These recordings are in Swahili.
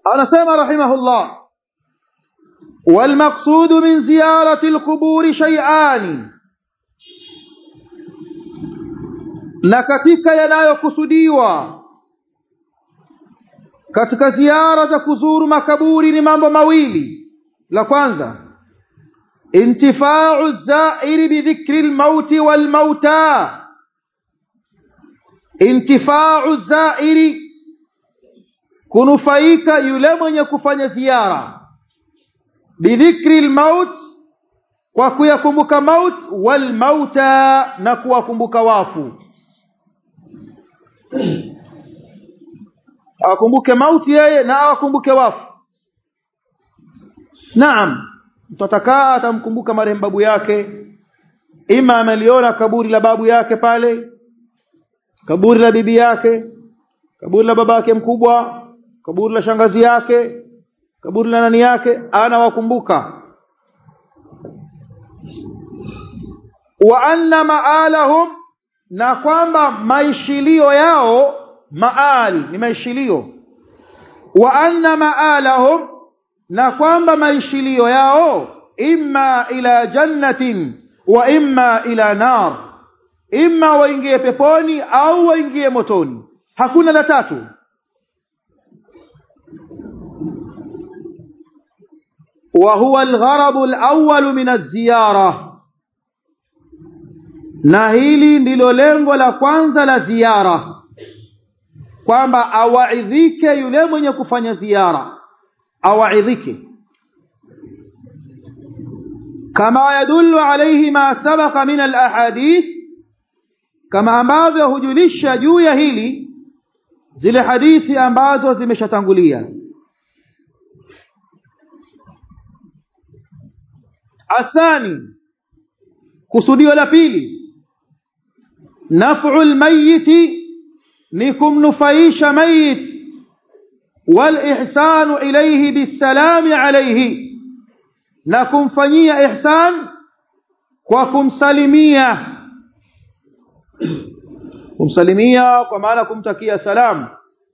anasema rahimahullah والمقصود من زيارة القبور شيئان na katika yanayokusudiwa katika ziara za kuzuru makaburi ni mambo mawili la kwanza intifau zairi bidhikri lmauti walmauta intifau zairi kunufaika yule mwenye kufanya ziara bidhikri lmaut kwa kuyakumbuka maut walmauta na kuwakumbuka wafu awakumbuke mauti yeye na awakumbuke wafu naam mtu atakaa atamkumbuka marehemu babu yake ima ameliona kaburi la babu yake pale kaburi la bibi yake kaburi la baba yake mkubwa kaburi la shangazi yake kaburi la nani yake anawakumbuka wa anna maalahum na kwamba maishilio yao maali ni maishilio wa anna maalahum na kwamba maishilio yao imma ila jannatin wa imma ila nar imma waingie peponi au waingie motoni hakuna la tatu وهو الغرض الأول من الزيارة na hili ndilo lengo la kwanza la ziara kwamba awaidhike yule mwenye kufanya ziara awaidhike kama yadullu alayhi ma sabaqa min alahadith kama ambavyo hujulisha juu ya hili zile hadithi ambazo zimeshatangulia athani kusudio la pili naf'u almayyit ni kumnufaisha mayit والإحسان إليه بالسلام عليه na kumfanyia ihsan kwa kumsalimia kumsalimia kwa maana kumtakia salam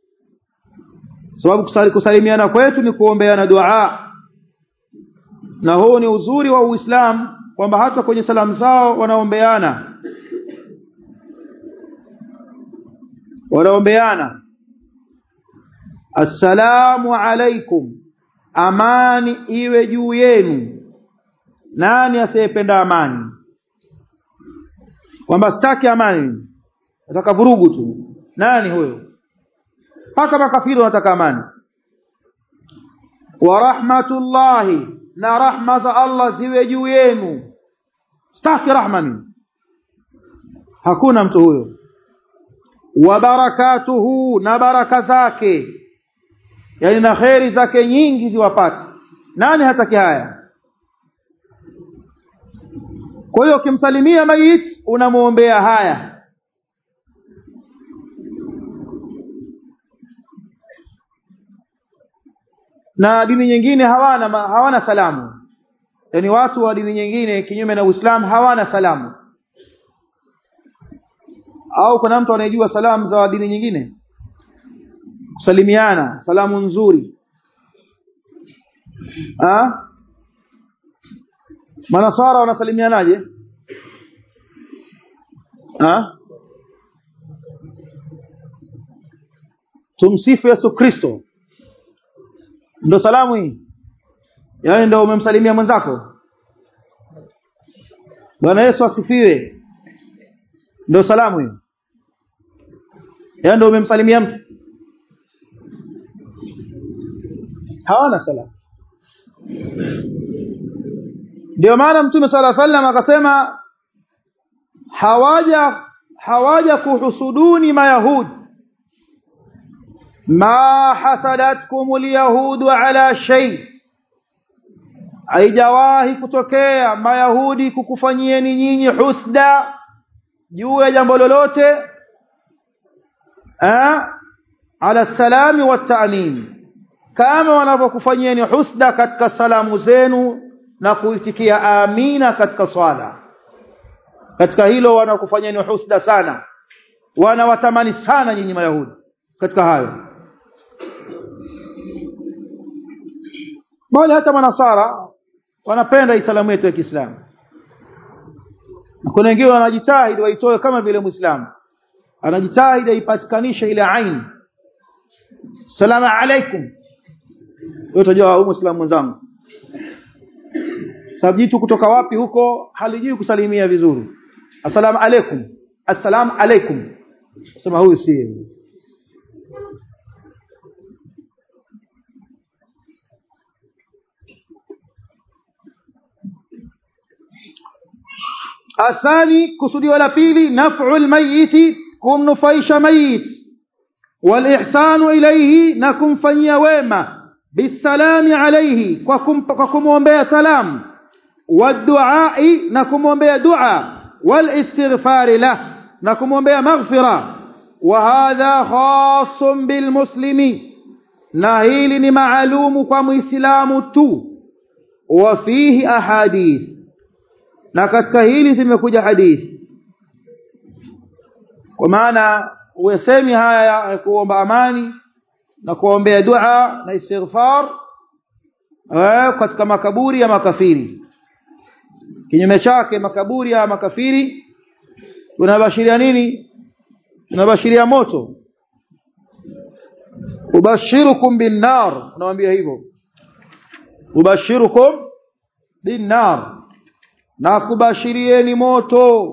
sababu kusalimiana kwetu ni kuombeana dua na huu ni uzuri wa Uislamu kwamba hata kwenye salamu zao wanaombeana wanaombeana assalamu alaikum amani iwe juu yenu nani asiyependa amani kwamba sitaki amani nataka vurugu tu nani huyo mpaka makafiri wanataka amani wa rahmatullahi na rahma za Allah ziwe juu yenu sitaki rahma mimi hakuna mtu huyo wa barakatuhu na baraka zake yani na kheri zake nyingi ziwapate nani hataki haya kwa hiyo ukimsalimia mayit unamuombea haya na dini nyingine hawana hawana salamu yani watu wa dini nyingine kinyume na Uislamu hawana salamu au kuna mtu anayejua salamu za dini nyingine kusalimiana salamu nzuri ah manasara wanasalimianaje ah tumsifu Yesu Kristo ndo salamu hii yaani ndo umemsalimia mwenzako Bwana Yesu asifiwe ndo salamu hiyo yaani ndo umemsalimia mtu hawana salamu ndio maana mtume sala sallam akasema hawaja hawaja kuhusuduni mayahudi ma hasadatkum alyahudu ala shay haijawahi kutokea mayahudi kukufanyieni nyinyi husda juu ya jambo lolote eh ala salami wa ta'min kama wanavyokufanyieni husda katika salamu zenu na kuitikia amina katika swala katika hilo wanakufanyeni husda sana wanawatamani sana nyinyi mayahudi katika hayo bali hata manasara wanapenda isalamu yetu ya Kiislamu kuna wengine wanajitahidi waitoe kama vile muislamu anajitahidi aipatikanishe ile ain salamu alaikum wewe utajua huyu muislamu mwenzangu sababu jitu kutoka wapi huko halijui kusalimia vizuri assalamu alaikum assalamu alaikum sema huyu si الثاني كسودي ولا بيلي نفع الميت كم نفيش ميت والإحسان إليه نكم فنيا ويما بالسلام عليه وكم وكم ومبيا سلام والدعاء نكم ومبيا دعاء والاستغفار له نكم ومبيا مغفرة وهذا خاص بالمسلم نهيل معلوم كمسلام تو وفيه أحاديث na katika hili zimekuja hadithi kwa maana uwesemi haya ya kuomba amani na kuombea dua na istighfar eh, katika makaburi ya makafiri kinyume chake makaburi ya makafiri tunabashiria nini tunabashiria moto ubashirukum bin nar unawaambia hivyo ubashirukum bin nar na kubashirieni moto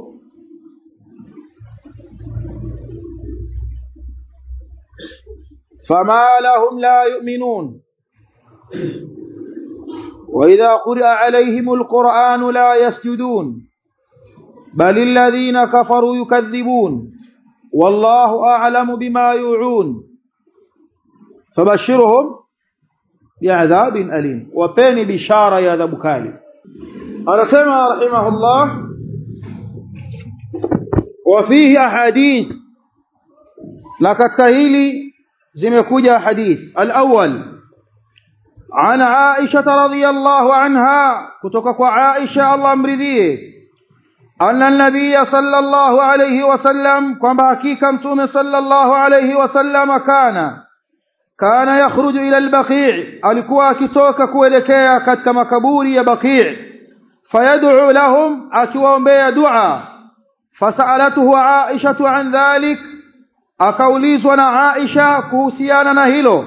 فما لهم لا يؤمنون وإذا قرأ عليهم القرآن لا يسجدون بل الذين كفروا يكذبون والله أعلم بما يوعون فبشرهم بعذاب أليم وبين بشارة يا ذا بكالي anasema rahimahullah wa fihi ahadith na katika hili zimekuja hadith al-awwal عن عائشة رضي الله عنها كتك عائشة الله مرضيه أن النبي صلى الله عليه وسلم كما حقيقة صلى الله عليه وسلم كان كان يخرج إلى البقيع alikuwa akitoka kuelekea katika makaburi ya Baqi' فيدعو لهم akiwaombea dua fasalatuhu Aisha an dhalik akaulizwa na Aisha kuhusiana na hilo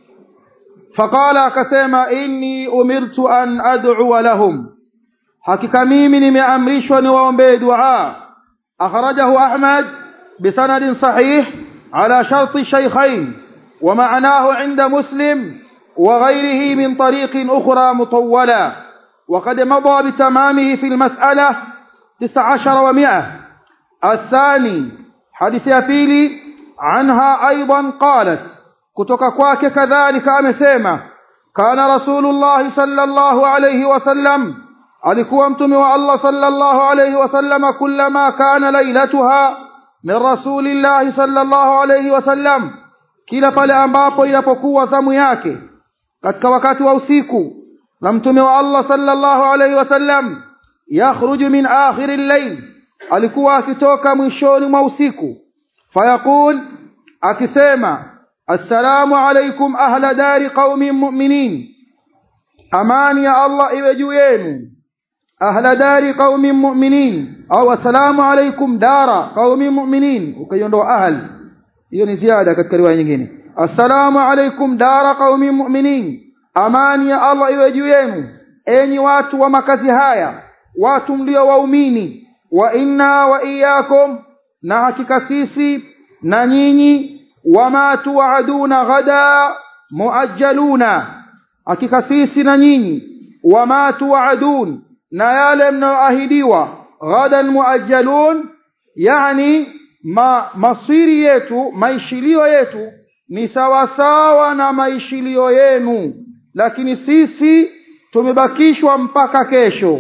faqala akasema inni umirtu an ad'u lahum hakika mimi nimeamrishwa niwaombee dua akhrajahu Ahmad bisanadin sahih ala sharti shaykhain ومعناه عند مسلم وغيره من طريق أخرى مطولة وقد مضى بتمامه في المسألة تسع عشر ومئة الثاني حديث أبيلي عنها أيضا قالت كتك كواك كذلك أمسيمة كان رسول الله صلى الله عليه وسلم alikuwa mtume wa Allah sallallahu alayhi wasallam kullama kana lailatuha min rasulillahi sallallahu alayhi wasallam kila pale ambapo inapokuwa zamu yake katika wakati wa usiku na mtume wa Allah sallallahu alayhi wasallam yakhruju min akhir al-layl alikuwa akitoka mwishoni mwa usiku fayaqul akisema assalamu alaykum ahla dari qaumin mu'minin amani ya Allah iwe juu yenu ahla dari qaumin mu'minin au assalamu alaykum dara qaumin mu'minin ukiondoa ahl hiyo ni ziada katika riwaya nyingine assalamu alaykum dara qaumin mu'minin amani ya Allah iwe juu yenu enyi watu wa makazi haya watu mlio waumini wa inna wa iyyakum na hakika sisi na nyinyi wama tuaduna ghada muajjaluna hakika sisi na nyinyi wama tuadun na yale mnayoahidiwa ghadan muajjalun yani ma masiri yetu maishilio yetu ni sawasawa na maishilio yenu lakini sisi tumebakishwa mpaka kesho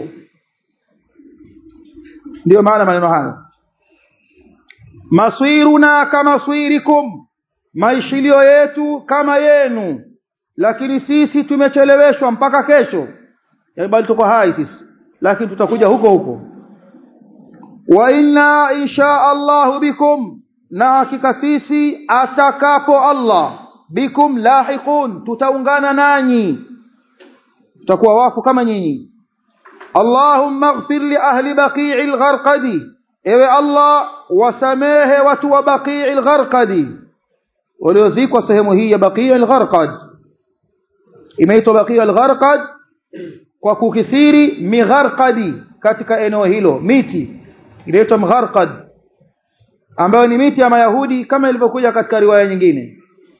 ndiyo maana maneno hayo maswiruna kama swirikum maishilio yetu kama yenu lakini sisi tumecheleweshwa mpaka kesho yani bali tuko hai sisi lakini tutakuja huko huko wa inna insha Allah bikum na hakika sisi atakapo Allah bikum lahiqun tutaungana nanyi tutakuwa wafu kama nyinyi Allahumma ighfir li ahli baqi'il gharqadi ewe Allah wasamehe watu wa baqi'il gharqadi waliozikwa sehemu hii ya baqi'il gharqad imeitwa baqi'il gharqad kwa kukithiri migharqadi katika eneo hilo miti inaitwa mgharqad ambayo ni miti ya mayahudi kama ilivyokuja katika riwaya nyingine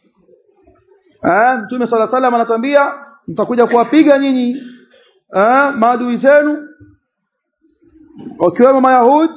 ah mtume sala salam anatuambia mtakuja kuwapiga nyinyi ah maadui zenu wakiwemo mayahudi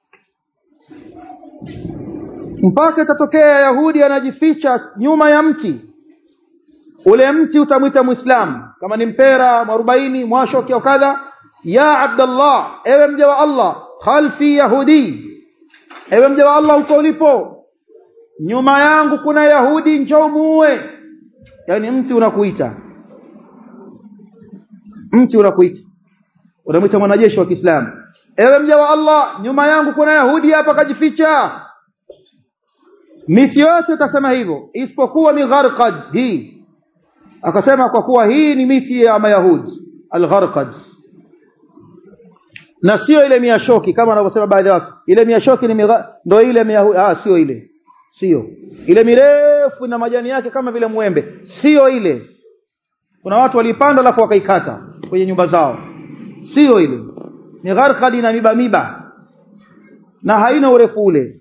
mpaka itatokea yahudi anajificha nyuma ya mti ule mti utamwita muislamu kama ni mpera mwarobaini mwashoki au kadha ya abdallah ewe mja wa allah khalfi yahudi ewe mja wa allah uko ulipo nyuma yangu kuna yahudi njoo muue yani mti unakuita mti unakuita unamwita mwanajeshi wa Kiislamu ewe mja wa Allah nyuma yangu kuna yahudi hapa kajificha miti yote utasema hivyo isipokuwa migharqad hii akasema kwa kuwa hii ni miti ya mayahudi algharqad na sio ile miashoki kama wanavyosema baadhi ya watu ile miashoki ni miga... ndio ile miyahudi ah sio ile sio ile mirefu na majani yake kama vile mwembe sio ile kuna watu walipanda alafu wakaikata kwenye nyumba zao sio ile ni gharqadi na miba miba na haina urefu ule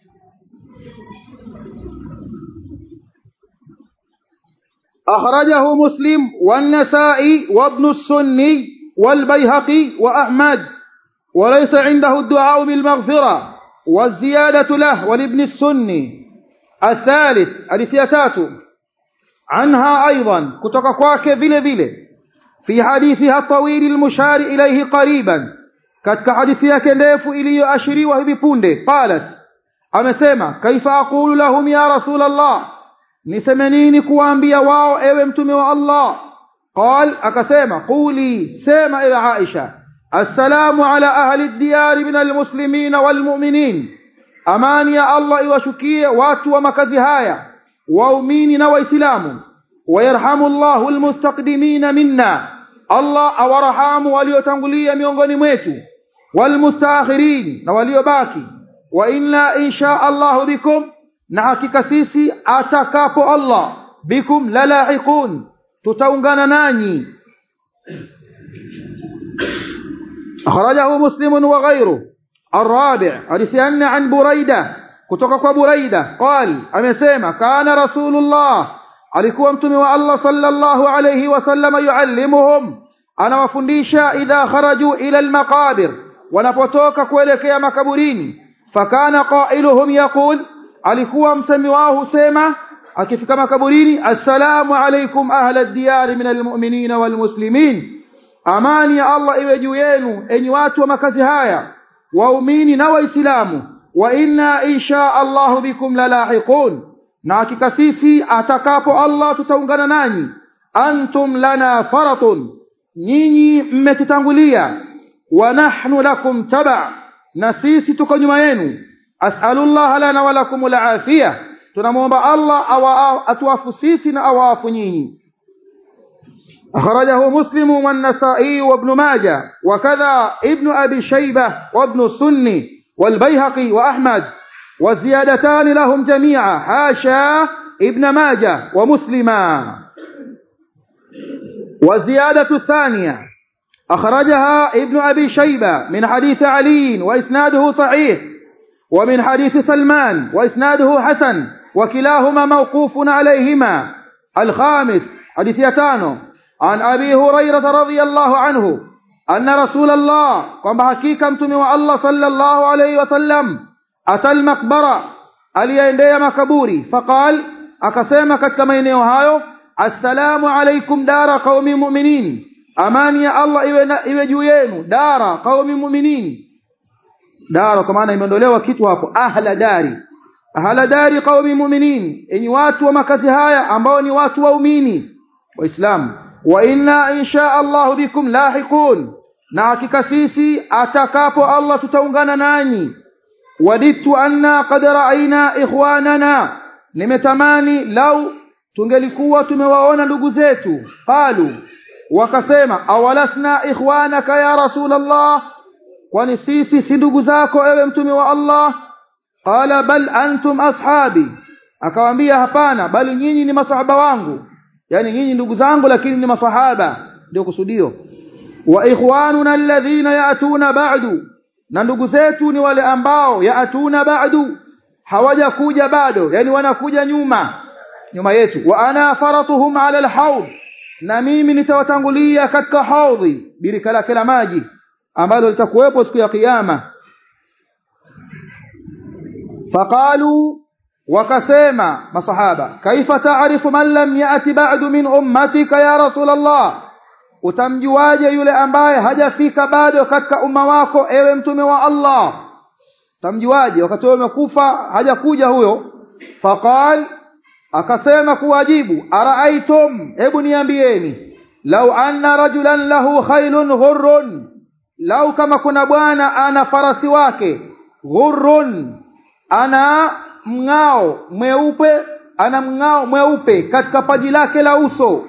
أخرجه مسلم والنسائي وابن السني والبيهقي وأحمد وليس عنده الدعاء بالمغفرة والزيادة له ولابن السني الثالث الثياتات عنها أيضا كتككواك بile بile في حديثها الطويل المشار إليه قريبا katika hadithi yake ndefu iliyoashiriwa hivi punde qalat amesema kaifa aqulu lahum ya rasul allah niseme nini kuwaambia wao ewe mtume wa allah qal akasema quli sema ewe aisha assalamu ala ahli diyari min almuslimin walmu'minin amani ya allah iwashukie watu wa makazi haya waumini na waislamu wayarhamu Allahu almustaqdimina minna Allah awarahamu waliotangulia miongoni mwetu walmustaakhirin na waliobaki wa inna insha Allah bikum na hakika sisi atakapo Allah bikum lalahiqun tutaungana nanyi أخرجه مسلم وغيره الرابع حديث أن عن بريدة kutoka kwa Buraida قال amesema kana rasulullah alikuwa mtume wa Allah sallallahu alayhi wasallam yuallimuhum anawafundisha idha kharaju ila almaqabir wanapotoka kuelekea makaburini fakana qailuhum yaqul alikuwa msemi wao husema akifika makaburini assalamu alaykum ahla ad-diyar min almu'minina walmuslimin amani ya Allah iwe juu yenu enyi watu wa makazi haya waumini na waislamu wa inna insha Allah bikum lalahiqun na hakika sisi atakapo Allah tutaungana nanyi antum lana faratun nyinyi mmetutangulia wa nahnu lakum taba na sisi tuko nyuma yenu as'alullah lana wa lakum alafia tunamuomba Allah atuafu sisi na awaafu nyinyi أخرجه مسلم والنسائي وابن ماجه وكذا ابن أبي شيبة وابن السني والبيهقي وأحمد والزيادتان لهم جميعا حاشا ابن ماجه ومسلما والزيادة الثانية أخرجها ابن أبي شيبة من حديث علي وإسناده صحيح ومن حديث سلمان وإسناده حسن وكلاهما موقوف عليهما الخامس حديث يتانو عن أبي هريرة رضي الله عنه أن رسول الله قام حقيقة متمي الله صلى الله عليه وسلم أتى المقبرة aliyeendea makaburi faqal akasema katika maeneo hayo assalamu alaikum dara qaumi mu'minin amani ya Allah iwe iwe juu yenu dara qaumi mu'minin dara kwa maana imeondolewa kitu hapo ahla dari ahla dari qaumi mu'minin enyi watu wa makazi haya ambao ni watu waumini waislamu wa inna insha Allah bikum lahiqun na hakika sisi atakapo Allah tutaungana nanyi waditu anna qad ra'ayna ikhwanana nimetamani lau tungelikuwa tumewaona ndugu zetu qalu wakasema awalasna ikhwanaka ya rasulullah kwani sisi si ndugu zako ewe mtume wa Allah qala bal antum ashabi akawaambia hapana bali nyinyi ni masahaba wangu yani nyinyi ndugu zangu lakini ni masahaba ndio kusudio wa ikhwanuna alladhina yatuna ba'du na ndugu zetu ni wale ambao yatuna ba'du hawajakuja bado yani wanakuja nyuma nyuma yetu wa ana faratuhum ala alhawd na mimi nitawatangulia katika haudhi birika lake la maji ambalo litakuwepo siku ya kiyama faqalu wakasema masahaba kaifa taarifu man lam yati ba'du min ummatika ya rasul Allah utamjuaje yule ambaye hajafika bado katika umma wako ewe mtume wa Allah utamjuaje wakati wewe umekufa hajakuja huyo faqal akasema kuwajibu araaitum hebu niambieni lau anna rajulan lahu khailun ghurrun lau kama kuna bwana ana farasi wake ghurrun ana mng'ao mweupe ana mng'ao mweupe katika paji lake la uso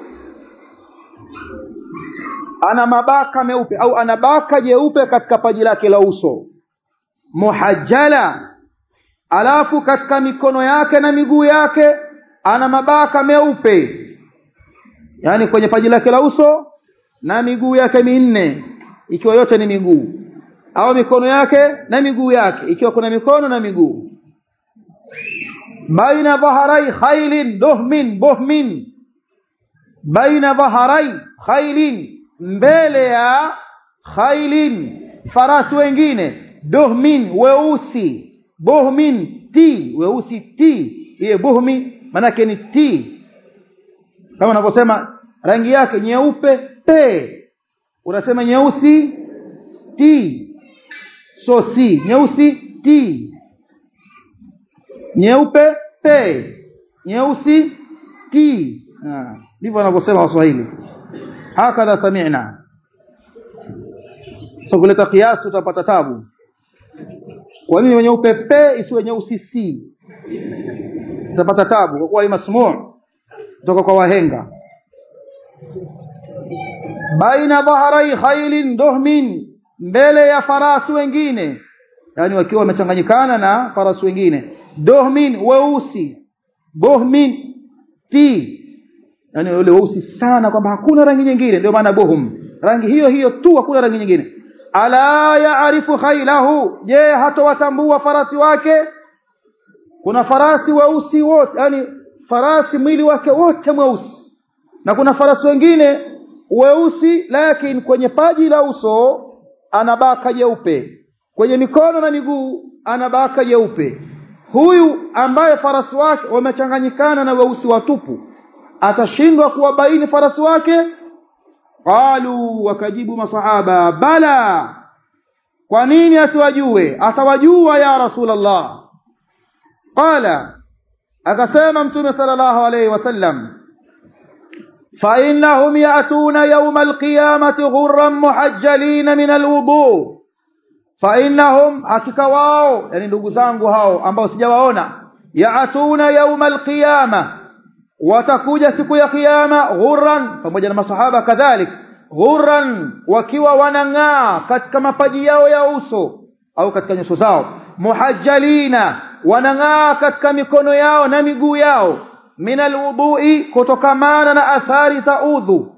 ana mabaka meupe au ana baka jeupe katika paji lake la uso muhajjala alafu katika mikono yake na miguu yake ana mabaka meupe yani kwenye paji lake la uso na miguu yake minne ikiwa yote ni miguu au mikono yake na miguu yake ikiwa kuna mikono na miguu baina dhaharai khailin duhmin buhmin baina dhaharai khailin mbele ya khailin farasi wengine duhmin weusi buhmin ti weusi ti iye buhmi manake ni ti kama unavyosema rangi yake nyeupe pe unasema nyeusi ti so si nyeusi ti nyeupe pe nyeusi ti ndivyo wanavyosema waswahili hakadha sami'na so kuleta kiasi utapata tabu kwa nini nyeupe pe isiwe nyeusi si utapata tabu kwa kuwa hii masmuu kutoka kwa wahenga baina dhaharai khailin duhmin mbele ya farasi wengine yani wakiwa wamechanganyikana na farasi wengine duhmin weusi buhmin ti yani wale weusi sana kwamba hakuna rangi nyingine ndio maana buhum rangi hiyo hiyo tu hakuna rangi nyingine ala yaarifu khailahu je hatowatambua farasi wake kuna farasi weusi wote yani farasi mwili wake wote mweusi na kuna farasi wengine weusi lakini kwenye paji la uso ana baka jeupe kwenye mikono na miguu ana baka jeupe huyu ambaye farasi wake wamechanganyikana na weusi watupu atashindwa kuwabaini farasi wake qalu wakajibu masahaba bala kwa nini asiwajue atawajua ya rasulullah qala akasema mtume sallallahu alayhi wasallam fa innahum ya'tuna yawma alqiyamati ghurran muhajjalin min alwudu fa innahum hakika wao yani ndugu zangu hao ambao sijawaona ya'tuna yawma alqiyama watakuja siku ya kiyama ghurran pamoja na masahaba kadhalik ghurran wakiwa wanang'aa katika mapaji yao ya uso au katika nyuso zao muhajjalina wanang'aa katika mikono yao na miguu yao min alwudui kutokamana na athari za udhu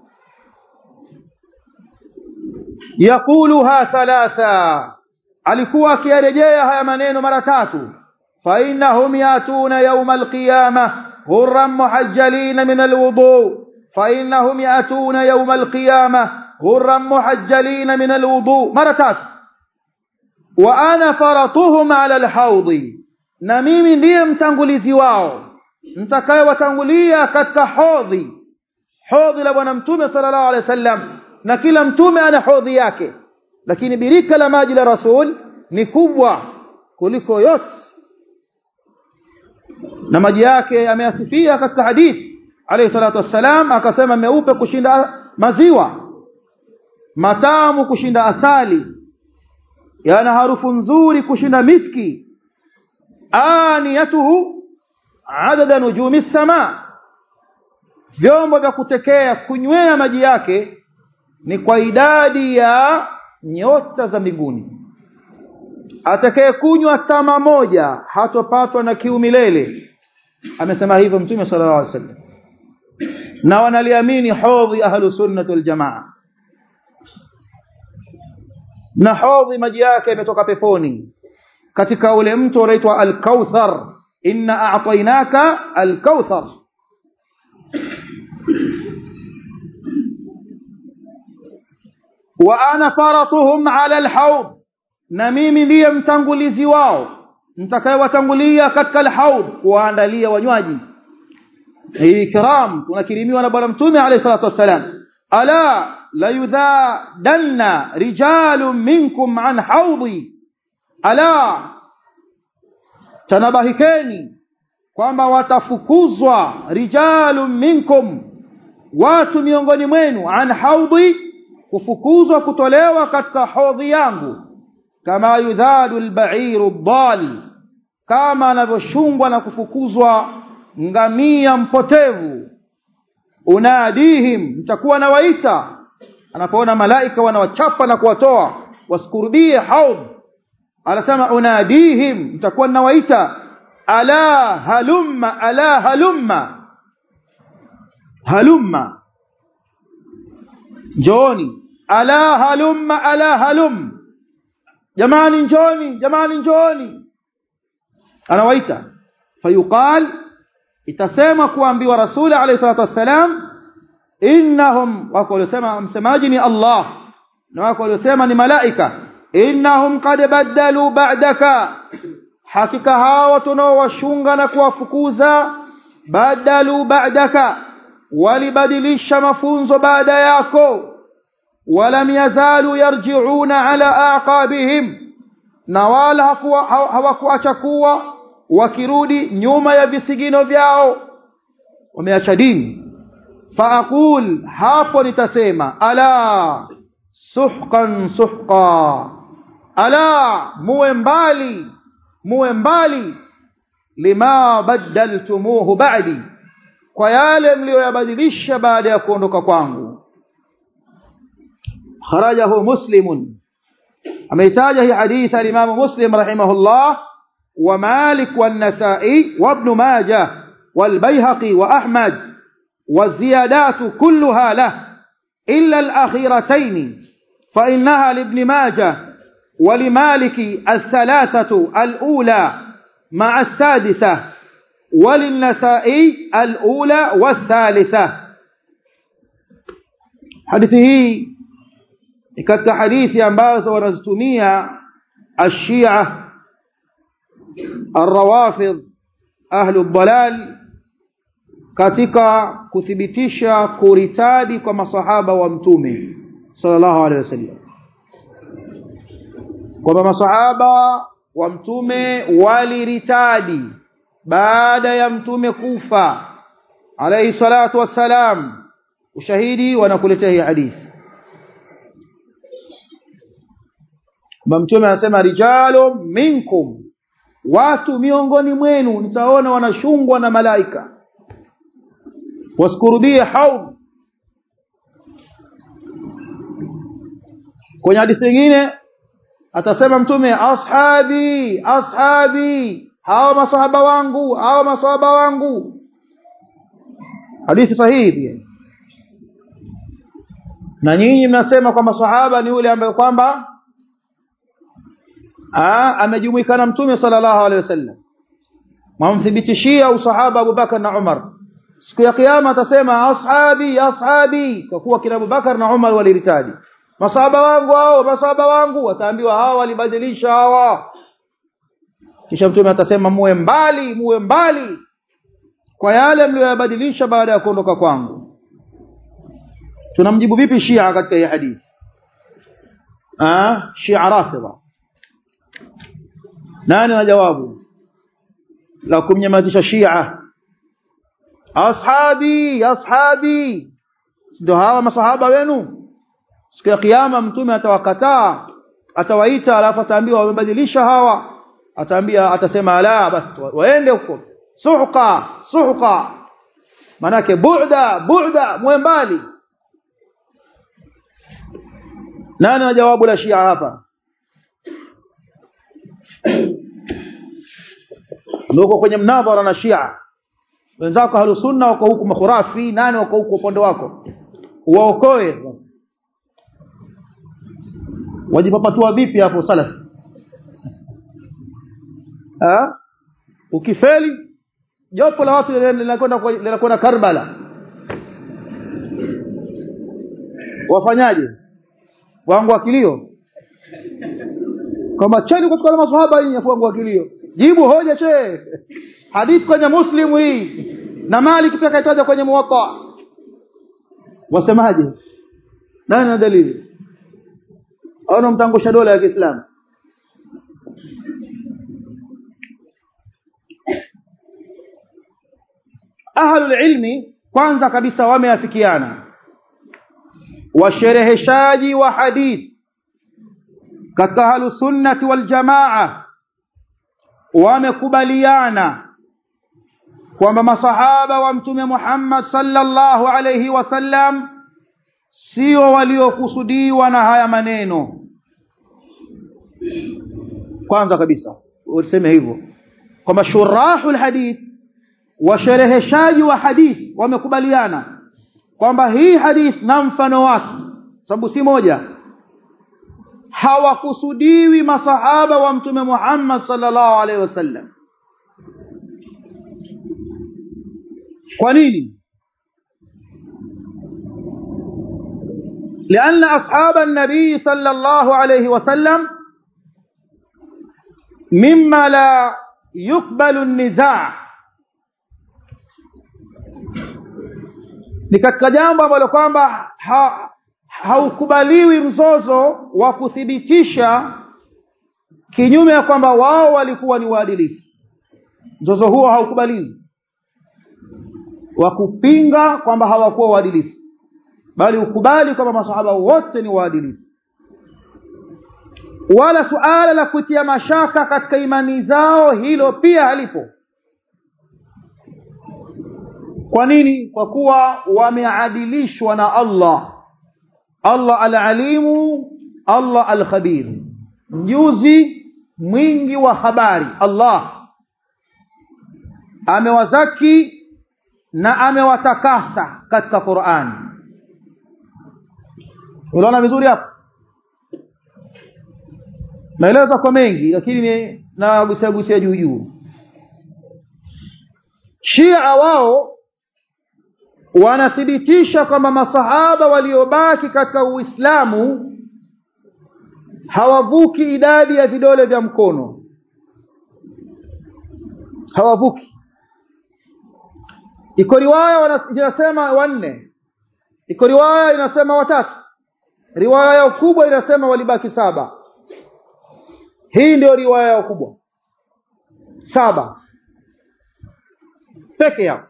yaquluha thalatha alikuwa akiyarejea haya maneno mara tatu fa innahum yatuna yawma alqiyamah غرا محجلين من الوضوء فإنهم يأتون يوم القيامة غرا محجلين من الوضوء مرتات وأنا فرطهم على الحوض نميم ndiye mtangulizi wao mtakayewatangulia katika hodhi hodhi la bwana mtume sallallahu alaihi wasallam na kila mtume ana hodhi yake lakini birika la maji la rasul ni kubwa kuliko yote na maji yake ameyasifia katika hadithi alayhi salatu wassalam akasema meupe kushinda maziwa matamu kushinda asali yana harufu nzuri kushinda miski aniyatuhu adada nujumi sama vyombo vya kutekea kunywea maji yake ni kwa idadi ya nyota za mbinguni atakayekunywa tama moja hatopatwa na kiu milele amesema hivyo mtume sallallahu alaihi wasallam na wanaliamini hodhi ahlu sunnah wal jamaa na hodhi maji yake yametoka peponi katika ule mto unaitwa al-kauthar inna a'tainaka al-kauthar wa ana faratuhum ala al-hawd na mimi ndiye mtangulizi wao nitakayewatangulia katika al-hawd kuwaandalia wanywaji hii kiram tunakirimiwa na bwana mtume alayhi salatu wassalam ala la yudhadanna rijalun minkum an hawdi ala tanabahikeni kwamba watafukuzwa rijalun minkum watu miongoni mwenu an haudhi kufukuzwa kutolewa katika hodhi yangu kama yudhadu alba'iru dhal kama anavyoshungwa na kufukuzwa ngamia mpotevu unadihim mtakuwa nawaita anapoona malaika wanawachapa na kuwatoa wasikurudie haudh anasema unadihim mtakuwa nawaita ala halumma ala halumma halumma njoni ala halumma ala halum jamani njoni jamani njoni anawaita fayuqal itasema kuambiwa rasuli alayhi salatu wassalam innahum wako waliosema msemaji ni Allah na wako waliosema ni malaika innahum qad badalu ba'daka hakika hawa tunaowashunga na kuwafukuza badalu ba'daka walibadilisha mafunzo baada yako walam yazalu yarji'una ala aqabihim na wala hawakuacha kuwa wakirudi nyuma ya visigino vyao wameacha dini faaqul hapo nitasema ala suhqan suhqa ala muwe mbali muwe mbali lima badaltumuhu ba'di kwa yale mlioyabadilisha baada ya kuondoka kwangu kharajahu muslimun ameitaja hii hadithi al-Imam Muslim rahimahullah wa Malik wan-Nasa'i wa Ibn Majah wal-Baihaqi wa Ahmad والزيادات كلها له إلا الأخيرتين فإنها لابن ماجه ولمالك الثلاثة الأولى مع السادسة وللنسائي الأولى والثالثة حديثه katika hadithi ambazo wanazitumia ashia arrawafidh ahlu dalal katika kuthibitisha kuritadi kwa masahaba wa mtume sallallahu alaihi wasallam kwamba masahaba wa mtume waliritadi baada ya mtume kufa alayhi salatu wassalam ushahidi wanakuletea hii hadithi mtume anasema rijalu minkum watu miongoni mwenu nitaona wanashungwa na malaika wasikurudie haud kwenye hadithi nyingine atasema mtume ashabi ashabi hawa masahaba wangu hawa masahaba wangu hadithi sahihi pia na nyinyi mnasema kwamba sahaba ni yule ambaye kwamba amejumuika na mtume sallallahu alaihi wasallam mwamthibitishia usahaba Abu Bakar na Umar siku ya kiyama atasema ashabi ashabi kwa kuwa kina Abu Bakar na Umar waliritadi masahaba wangu hao masahaba wangu wataambiwa hawa walibadilisha hawa kisha mtume atasema muwe mbali muwe mbali kwa yale mlioyabadilisha baada ya kuondoka kwangu tunamjibu vipi Shia katika hii hadithi ah Shia Rafidha nani na jawabu la kumnyamazisha Shia ashabi ashabi ndio hawa masahaba wenu siku ya kiyama mtume atawakataa atawaita alafu ataambiwa wamebadilisha hawa ataambia atasema la basi waende huko suhqa suhqa manake bu'da bu'da muwe mbali nani na jawabu la shia hapa ndio kwenye mnadhara na shia wenzako ahlusunna wako huku makhurafi nani wako huku upande wako waokoe wajipapatua vipi hapo salaf ha? ukifeli jopo la watu linakwenda linakwenda Karbala wafanyaje wangu akilio kama cheni kutoka maswahaba hii wangu akilio jibu hoja che hadithi kwenye muslim hii na malik pia kaitaja kwenye muwatta wasemaje nani na dalili au mtangusha dola ya Kiislamu ahlul ilmi kwanza kabisa wameafikiana washereheshaji wa hadith katika ahlu sunnati wal jamaa wamekubaliana kwamba masahaba wa mtume Muhammad sallallahu alayhi wasallam sio waliokusudiwa na haya maneno kwanza kabisa useme hivyo kwamba shurahul hadith washereheshaji wa hadith wamekubaliana kwamba hii hadith na mfano wake sababu si moja hawakusudiwi masahaba wa mtume Muhammad sallallahu alaihi wasallam kwa nini لأن أصحاب النبي صلى الله عليه وسلم مما لا يقبل النزاع ni katika jambo ambalo kwamba ha, haukubaliwi mzozo wa kuthibitisha kinyume ya kwamba wao walikuwa ni waadilifu mzozo huo haukubaliwi wa kupinga kwamba hawakuwa waadilifu bali ukubali kwamba masahaba wote ni waadilifu wala suala la kutia mashaka katika imani zao hilo pia halipo kwa nini kwa kuwa wameadilishwa na Allah Allah al-alimu Allah al-khabir mjuzi mwingi wa habari Allah amewazaki na amewatakasa katika Qur'an unaona vizuri hapo naeleza kwa mengi lakini na gusia gusia juu juu Shia wao wanathibitisha kwamba masahaba waliobaki katika Uislamu hawavuki idadi ya vidole vya mkono hawavuki iko riwaya inasema wanne iko riwaya inasema watatu riwaya yao kubwa inasema walibaki saba hii ndio riwaya yao kubwa saba peke yao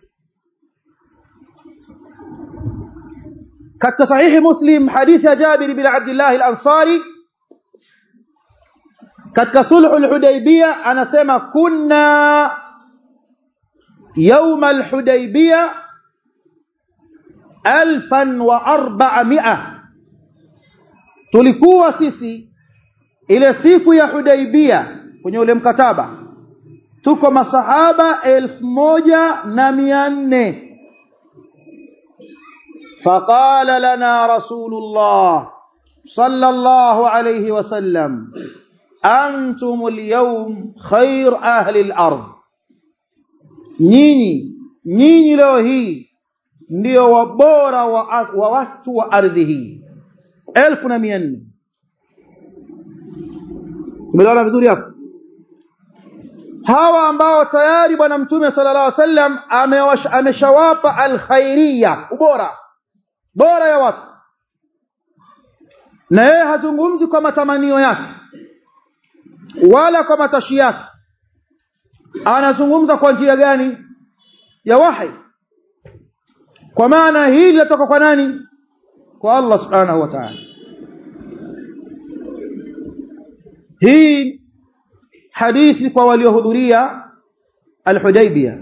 katika sahihi muslim hadithi ya jabir bin abdullah al-ansari katika sulhu al-hudaybiyah anasema kunna يوم الحديبية ألفا وأربعمائة tulikuwa sisi ile siku ya Hudaibia kwenye ule mkataba tuko masahaba elfu moja na mia nne faqala lana rasulullah sallallahu alayhi wasallam antum alyawm khair ahli al-ard nyinyi nyinyi leo hii ndio wabora wa, wa watu wa ardhi hii elfu na mia nne umeelewana vizuri hapo hawa ambao tayari bwana mtume sallallahu alaihi wasallam ameshawapa alkhairia ubora bora ya watu na yeye hazungumzi kwa matamanio yake wala kwa matashi yake anazungumza kwa njia gani ya wahi kwa maana hili linatoka kwa nani kwa Allah subhanahu wa ta'ala hii hadithi kwa waliohudhuria al-Hudaybiyah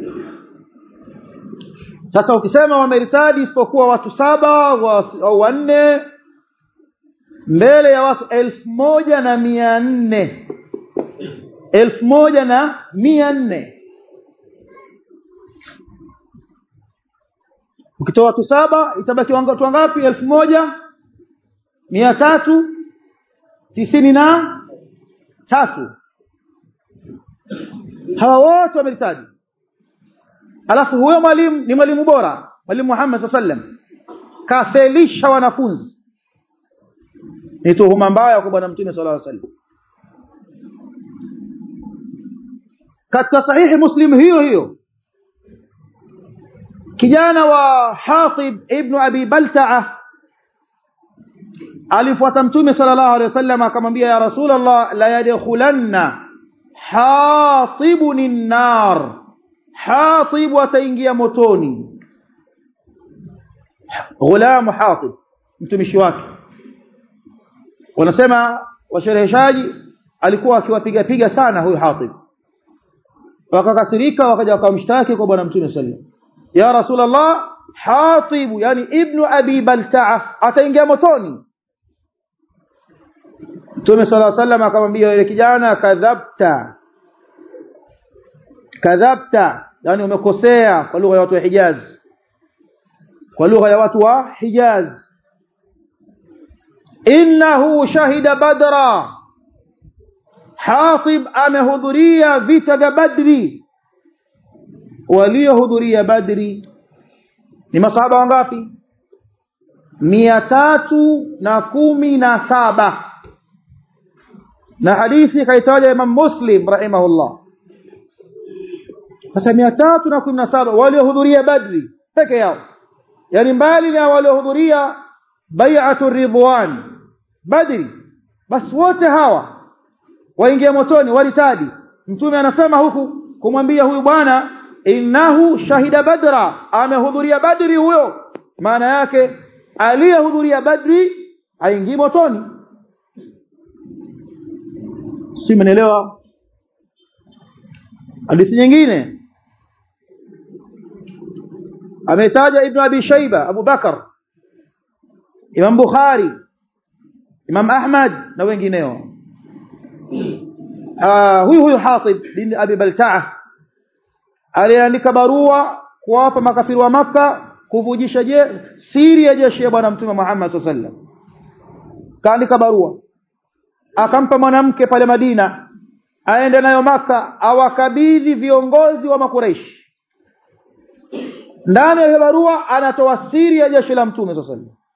sasa ukisema wameritadi isipokuwa watu saba au wanne mbele ya watu elfu moja na mia nne elfu moja na mia nne ukitoa watu saba itabaki watu wangapi elfu moja mia tatu tisini na tatu hawa wote wameritaji alafu huyo mwalimu ni mwalimu bora mwalimu Muhammad sallam kafelisha wanafunzi ni tuhuma mbaya kwa bwana mtume sallallahu alaihi wasallam katika sahihi muslim hiyo hiyo kijana wa Hatib ibn Abi Balta'a alifuata mtume sallallahu alaihi wasallam akamwambia ya rasulullah la yadkhulanna hatibun nar hatib ataingia motoni ghulam hatib mtumishi wake wanasema washereheshaji alikuwa akiwapiga piga sana huyu hatib wakakasirika wakaja wakamshtaki kwa bwana mtume sallallahu ya rasulullah hatib yani ibnu abi balta'a ataingia motoni Mtume sala llahu sallam akamwambia yule kijana kadhabta kadhabta yani umekosea kwa lugha ya watu wa Hijaz kwa lugha ya watu wa Hijaz innahu shahida badra Hatib amehudhuria vita vya Badri waliohudhuria Badri ni masahaba wangapi mia tatu na kumi na saba na hadithi kaitaja Imam Muslim rahimahullah sasa mia tatu na kumi na saba waliohudhuria Badri peke yao yani mbali na waliohudhuria bai'atu ridwan Badri basi wote hawa waingia motoni walitadi mtume anasema huku kumwambia huyu bwana innahu shahida badra amehudhuria badri huyo maana yake aliyehudhuria badri haingii motoni si mnaelewa hadithi nyingine ametaja ibn abi shaiba abu bakar imam bukhari imam ahmad na wengineo uh, huyu huyu hatib bin abi baltaa aliandika barua kuwapa makafiri wa maka kuvujisha je siri ya jeshi ya bwana mtume Muhammad sallallahu alaihi wasallam kaandika barua akampa mwanamke pale Madina aende nayo maka awakabidhi viongozi wa makureishi ndani ya barua anatoa siri ya jeshi la mtume sallallahu alaihi wasallam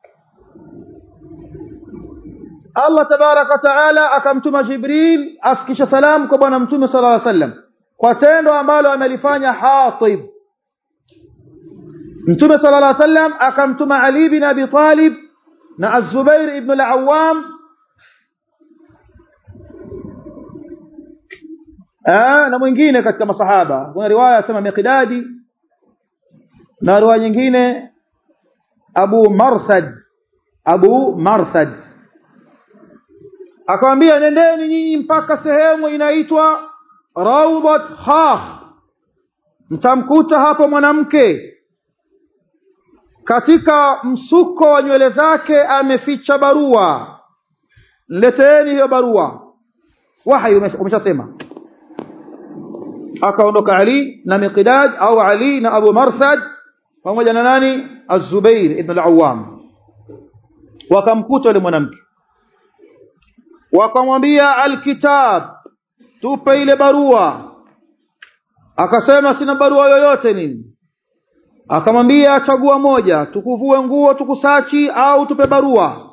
Allah tabaraka taala akamtuma Jibril afikisha salamu kwa bwana mtume sallallahu alaihi wasallam kwa tendo ambalo amelifanya Hatib Mtume sallallahu alaihi wasallam akamtuma Ali bin Abi Talib na Az-Zubair ibn al-Awwam ah na mwingine katika masahaba kuna riwaya sema Miqdadi na riwaya nyingine Abu Marsad Abu Marsad akamwambia nendeni nyinyi mpaka sehemu inaitwa Rawdat Khaf mtamkuta hapo mwanamke katika msuko wa nywele zake ameficha barua leteeni hiyo barua wahi umeshasema akaondoka Ali na Miqdad au Ali na Abu Marsad pamoja na nani Az-Zubair ibn al-Awwam wakamkuta yule mwanamke wakamwambia alkitab tupe ile barua akasema sina barua yoyote nini akamwambia chagua moja tukuvue nguo tukusachi au tupe barua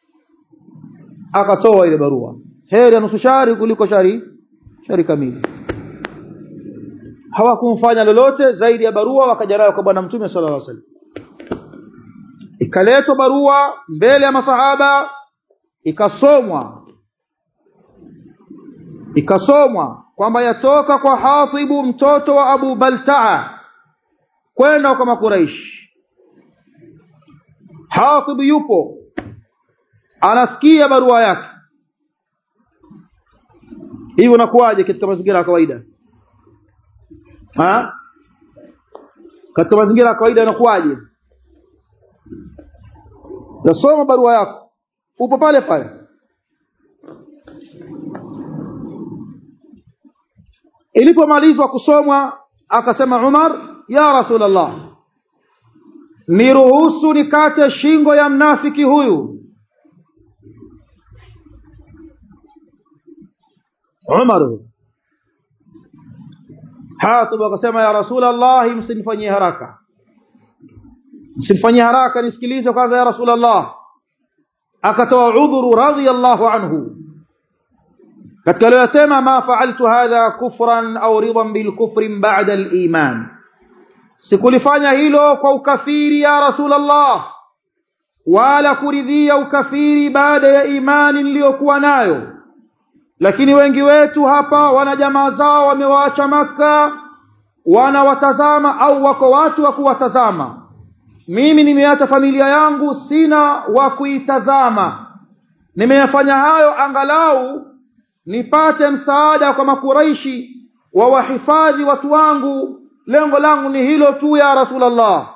akatoa ile barua heri ya nusu shari kuliko shari shari kamili hawakumfanya lolote zaidi ya barua wakaja nayo kwa bwana mtume sallallahu alaihi wasallam ikaletwa barua mbele ya masahaba ikasomwa ikasomwa kwamba yatoka kwa Hatibu mtoto wa Abu Baltaa kwenda kwa Makuraish Hatib yupo anasikia barua yake hiyo inakuwaje katika mazingira ya kawaida ha katika mazingira ya kawaida inakuwaje nasoma barua yako upo pale pale ilipomalizwa kusomwa akasema Umar ya Rasulullah niruhusu nikate shingo ya mnafiki huyu Umar Hatib akasema ya Rasulullah msinifanyie haraka msinifanyie haraka nisikilize kwanza ya Rasulullah akatoa udhuru radhiyallahu anhu katika aliyosema ma fa'altu hadha kufran au ridan bil kufri ba'da al iman sikulifanya hilo kwa ukafiri ya Rasulullah wala kuridhia ukafiri baada ya imani niliyokuwa nayo lakini wengi wetu hapa wana jamaa zao wamewaacha maka wanawatazama au wako watu wa kuwatazama mimi nimeacha familia yangu sina wa kuitazama nimeyafanya hayo angalau nipate msaada kwa makuraishi wa wahifadhi watu wangu lengo langu ni hilo tu ya rasulullah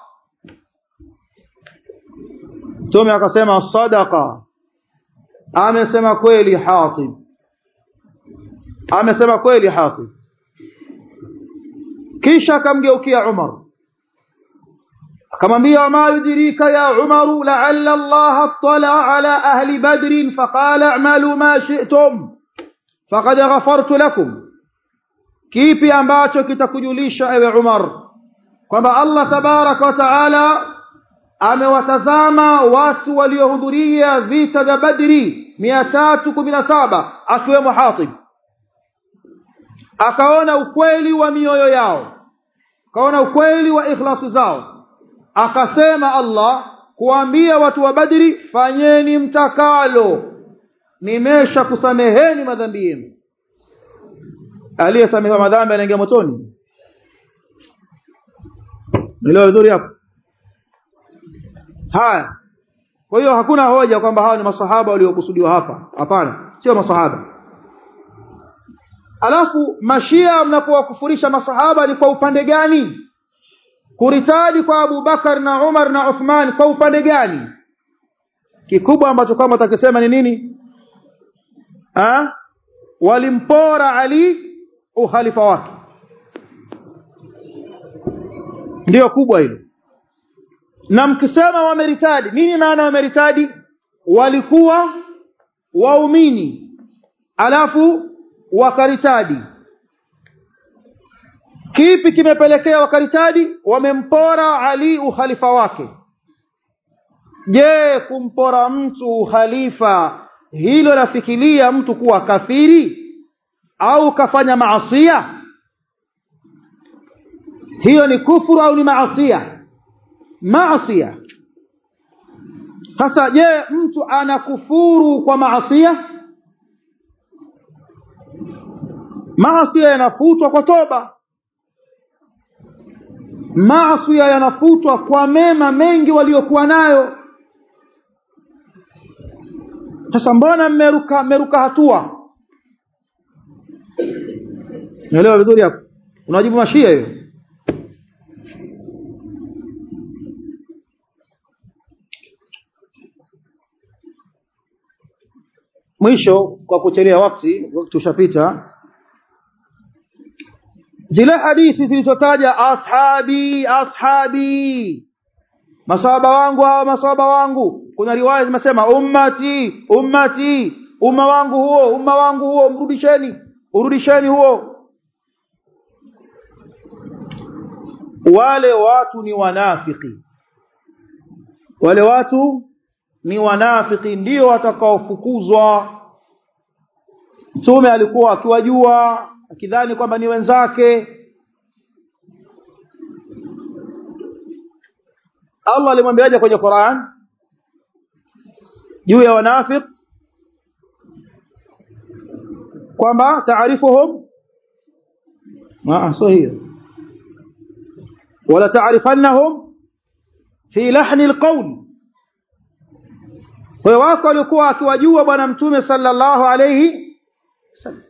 Mtume akasema sadaqa amesema kweli Hatib amesema kweli Hatib kisha akamgeukia Umar akamwambia ma yudrika ya Umar la'alla Allah attala ala ahli badr faqala a'malu ma shi'tum faqad ghafartu lakum kipi ambacho kitakujulisha ewe Umar kwamba Allah tabaraka wa taala amewatazama watu waliohudhuria vita vya Badri 317 akiwemo Hatib akaona ukweli wa mioyo yao akaona ukweli wa ikhlasu zao akasema Allah kuambia watu wa Badri fanyeni mtakalo nimesha kusameheni madhambi yenu aliyesamehewa madhambi anaingia motoni nilo vizuri hapo haya kwa hiyo hakuna hoja kwamba hawa ni masahaba waliokusudiwa hapa hapana sio masahaba alafu mashia mnapowakufurisha masahaba ni kwa upande gani kuritadi kwa Abu Bakar na Umar na Uthman kwa upande gani kikubwa ambacho kama utakisema ni nini ha? walimpora Ali uhalifa wake ndiyo kubwa hilo na mkisema wameritadi nini maana wameritadi walikuwa waumini alafu wakaritadi kipi kimepelekea wakaritadi wamempora Ali ukhalifa wake je kumpora mtu ukhalifa hilo lafikiria mtu kuwa kafiri au kafanya maasia hiyo ni kufuru au ni maasia maasia sasa je mtu anakufuru kwa maasia maasia yanafutwa kwa toba maasia yanafutwa kwa mema mengi waliokuwa nayo sasa mbona mmeruka mmeruka hatua Naelewa vizuri hapo. Unajibu mashia hiyo. Mwisho kwa kuchelea wakati, wakati ushapita. Zile hadithi zilizotaja ashabi ashabi masahaba wangu hawa masahaba wangu kuna riwaya zimesema ummati ummati umma wangu huo umma wangu huo mrudisheni urudisheni huo wale watu ni wanafiki wale watu ni wanafiki ndio watakaofukuzwa mtume alikuwa akiwajua akidhani kwamba ni wenzake Allah alimwambiaje kwenye Qur'an juu ya wanafiki kwamba taarifuhum ma sio hiyo wala taarifannahum fi lahni alqawl kwa wako walikuwa akiwajua bwana mtume sallallahu alayhi wasallam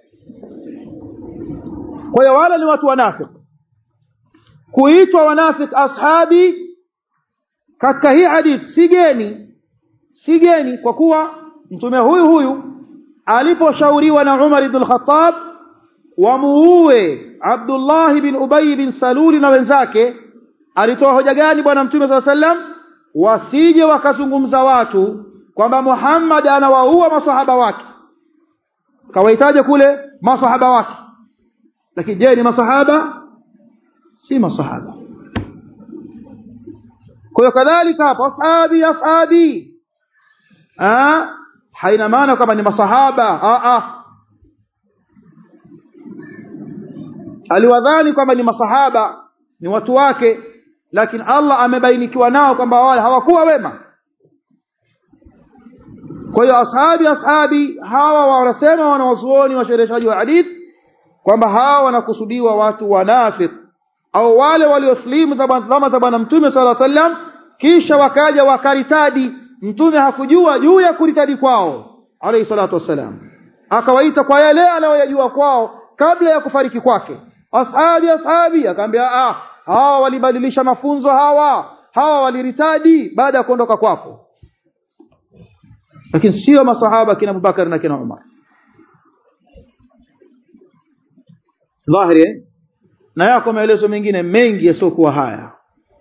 kwa hiyo wale ni watu wanafiki kuitwa wanafiki ashabi katika hii hadith si geni si geni kwa kuwa mtume huyu huyu aliposhauriwa na Umar ibn al-Khattab wamuue Abdullah bin Ubay bin Saluli na wenzake alitoa hoja gani bwana mtume swalla sallam wasije wakazungumza watu kwamba Muhammad anawaua masahaba wake kawaitaje kule masahaba wake lakini je ni masahaba si masahaba kwa hiyo kadhalika hapo ashabi ashabi ah haina maana kama ni masahaba ah ah aliwadhani kwamba ni masahaba ni watu wake lakini Allah amebainikiwa nao kwamba wale hawakuwa wema kwa hiyo ashabi ashabi hawa wanasema wanawazuoni washereheshaji wa hadith kwamba hawa wanakusudiwa watu wanafik au wale walioslimu zama za bwana mtume sala sallam kisha wakaja wakaritadi mtume hakujua juu ya kuritadi kwao alayhi salatu wassalam akawaita kwa yale anayoyajua kwao kabla ya kufariki kwake ashabi ashabi akamwambia ah hawa walibadilisha mafunzo hawa hawa waliritadi baada ya kuondoka kwako lakini sio masahaba kina Abubakar na kina Umar dhahiri na yako maelezo mengine mengi yasiokuwa haya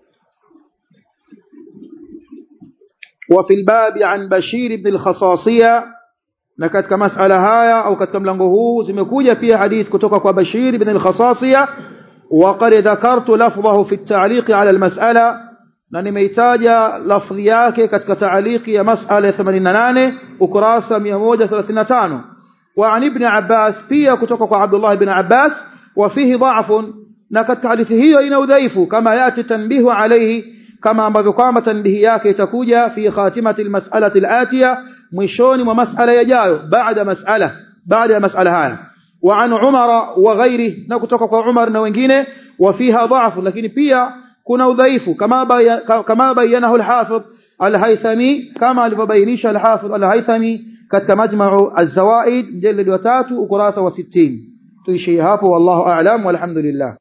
وفي الباب عن بشير بن الخصاصية na katika masala haya au katika mlango huu zimekuja pia hadith kutoka kwa Bashir ibn al-Khasasiya wa qad dhakartu lafdhahu fi at-ta'liq ala al-mas'ala na nimeitaja lafdhi yake katika ta'liqi ya mas'ala ya 88 ukurasa 135 wa an ibn Abbas pia kutoka kwa Abdullah ibn Abbas wa fihi dha'fun na katika hadithi hiyo ina udhaifu kama yati tanbihu alayhi kama ambavyo kwamba tanbihi yake itakuja fi khatimati al-mas'alati al-atiya mwishoni mwa masala yajayo baada masala baada ya masala haya wa an umara wa ghairi na kutoka kwa umar na wengine wa fiha dha'fu lakini pia kuna udhaifu kama kama bayanahu al-hafidh al-haythami kama alivyobainisha al-hafidh al-haythami katika majma'u az-zawaid mjalid wa 3 ukurasa wa 60 tuishie hapo wallahu a'lam walhamdulillah